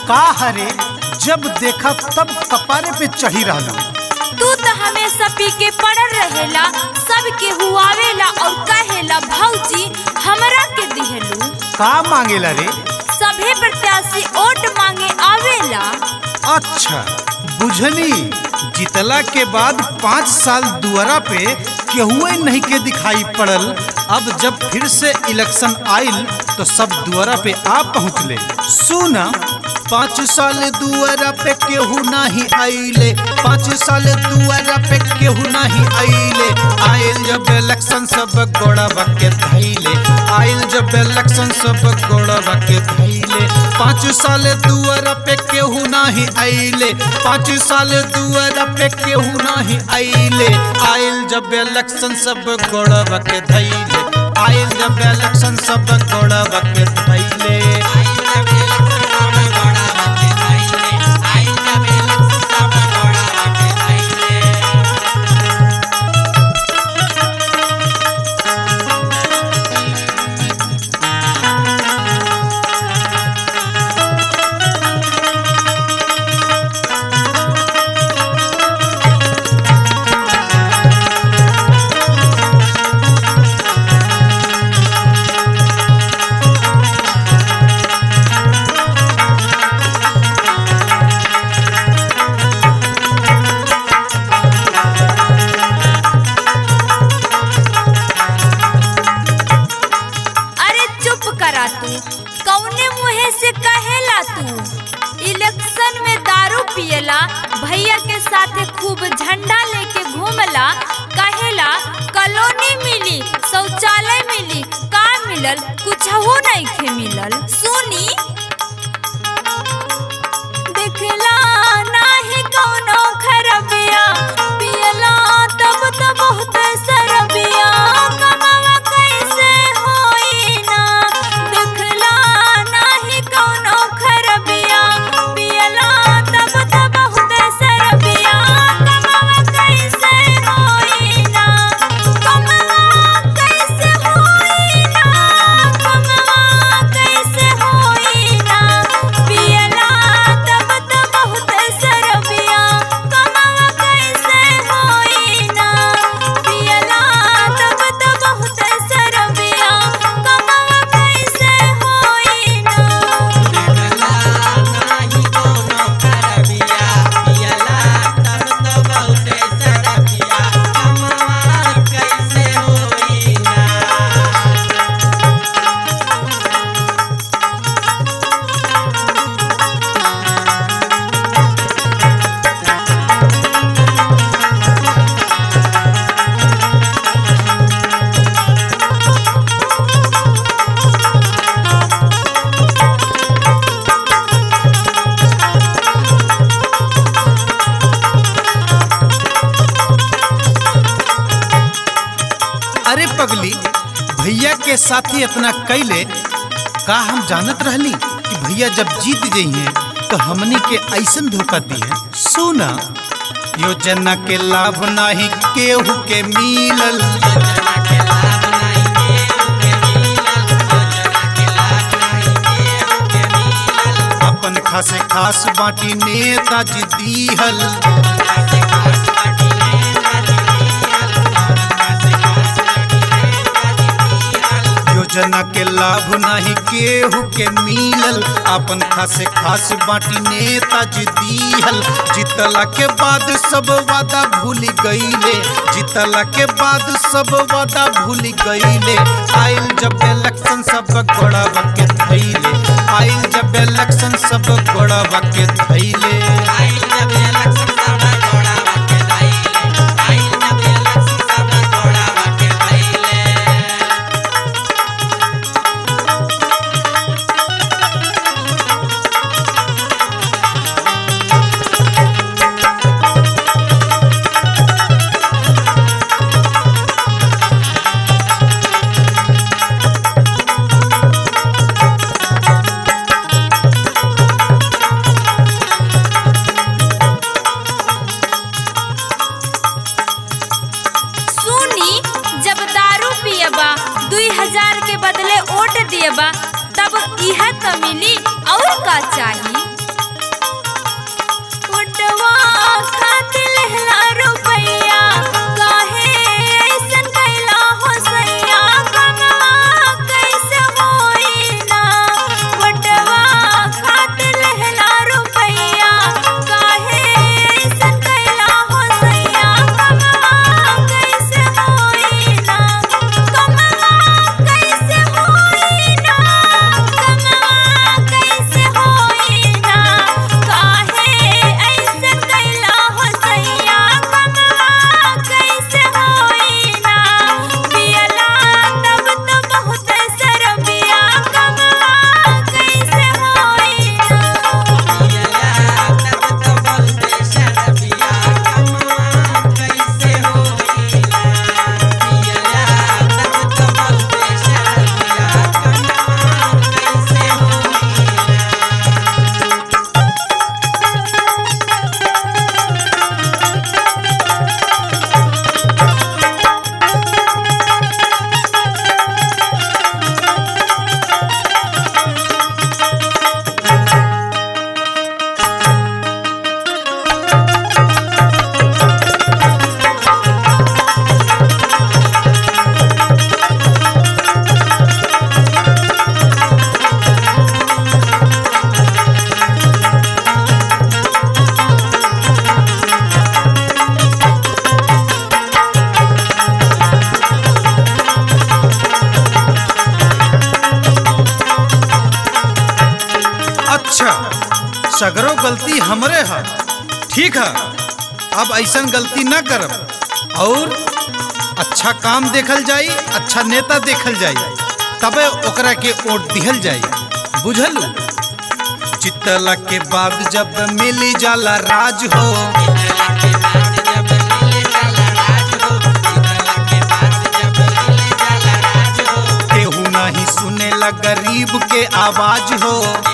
का हरे जब देखा तब कपारे पे चढ़ी रहना तू तो हमेशा पी के पड़ल रहेला सब के हुआवेला और कहेला भौजी हमरा के दिहलू का मांगेला रे सभे प्रत्याशी वोट मांगे आवेला अच्छा बुझनी जितला के बाद पाँच साल दुआरा पे केहुए नहीं के दिखाई पड़ल अब जब फिर से इलेक्शन आइल तो सब दुआरा पे आ पहुँचले सुना पाँच साल दुआरा पे केहू नहीं आइले पाँच साल दुआरा पे केहू नहीं आइले आइल जब इलेक्शन सब गोड़वा के धैले आइल जब इलेक्शन सब गोड़वा के धैले पाँच साल दुआरा पे केहू नहीं आइले पाँच साल दुआरा पे केहू नहीं आइले आइल जब इलेक्शन सब गोड़वा के धैले आइल जब इलेक्शन सब गोड़वा के धैले अरे चुप करा तू कौने मुहे से कहेला तू इलेक्शन में दारू पियला भैया के साथे खूब झंडा लेके घूमला कहेला कॉलोनी मिली शौचालय मिली का मिलल कुछ हो नहीं खे मिलल सुनी देखला नाही कौनो खरबिया पियला तब तो बहुत सरबिया कमावा कैसे होई ना देखला नाही कौनो खरबिया पियला तब तो बहुत सरबिया कमावा कैसे होई ना कमावा कैसे होई ना कमावा कैसे होई ना पियला तब तो बहुत सरबिया कमावा कैसे होई ना पियला तब तो बहुत सरबिया कमावा कैसे होई ना अरे पगली भैया के साथी इतना कैले का हम जानत रहली कि भैया जब जीत जाइए तो हमनी के ऐसन धोखा दिए सुना योजना के लाभ नाही केहू के मिलल अपन खासे खास बाटी नेताजी दीहल योजना के लाभ नाही केहू के मिलल अपन खासे खास बाटी नेताजी दीहल जीतला के बाद सब वादा भूल गईले जीतला के बाद सब वादा भूल गईले आइल जब इलेक्शन सब गोड़वा के धैले आइल जब इलेक्शन सब गोड़वा के धैले हजार के बदले वोट दिए बा तब इहा त मिली और का चाही काहे ऐसन कैला हो सैया कमवा कैसे होई ना बटवा खातिर लहला रुपैया काहे ऐसन कैला हो सैया कमवा कैसे होई ना कमवा कैसे होई ना कमवा कैसे होई ना काहे ऐसन कैला हो सैया कमवा कैसे होई ना पियला तब तो बहुत सरबिया कमवा कैसे होई ना अच्छा सगरो गलती हमरे है ठीक है अब ऐसन गलती ना करब और अच्छा काम देखल जाई अच्छा नेता देखल जाई तबे ओकरा के वोट दिहल जाई बुझल चितला के बाद जब मिली जाला राज हो केहू नहीं सुनेला गरीब के आवाज हो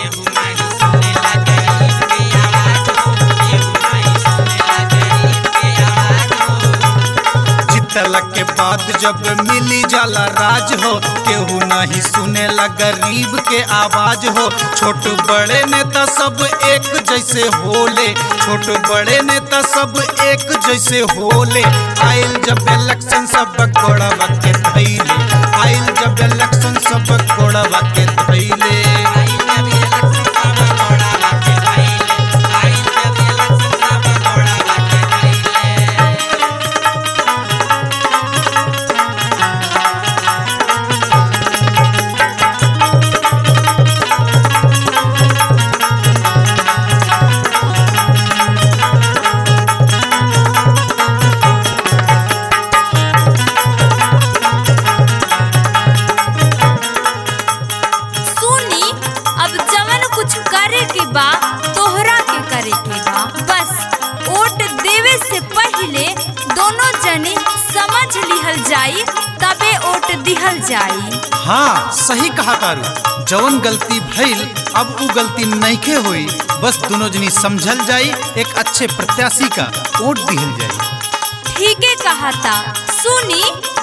जितला के बाद जब मिली जाला राज हो केहू नहीं सुनेला गरीब के आवाज हो छोट बड़े नेता सब एक जैसे होले छोट बड़े नेता सब एक जैसे होले आइल जब इलेक्शन सब गोड़वा के धैले आइल जब इलेक्शन सब गोड़वा के धैले सुनी अब जवन कुछ करे के बा तोहरा के करे के बा बस वोट देवे से पहले दोनों जने समझ लिहल जाई तबे वोट दिहल जाई हाँ सही कहा तारू जवन गलती भइल अब उ गलती नइखे होई बस दोनों जनी समझल जाई एक अच्छे प्रत्याशी का वोट दिहल जाई ठीके कहा था सुनी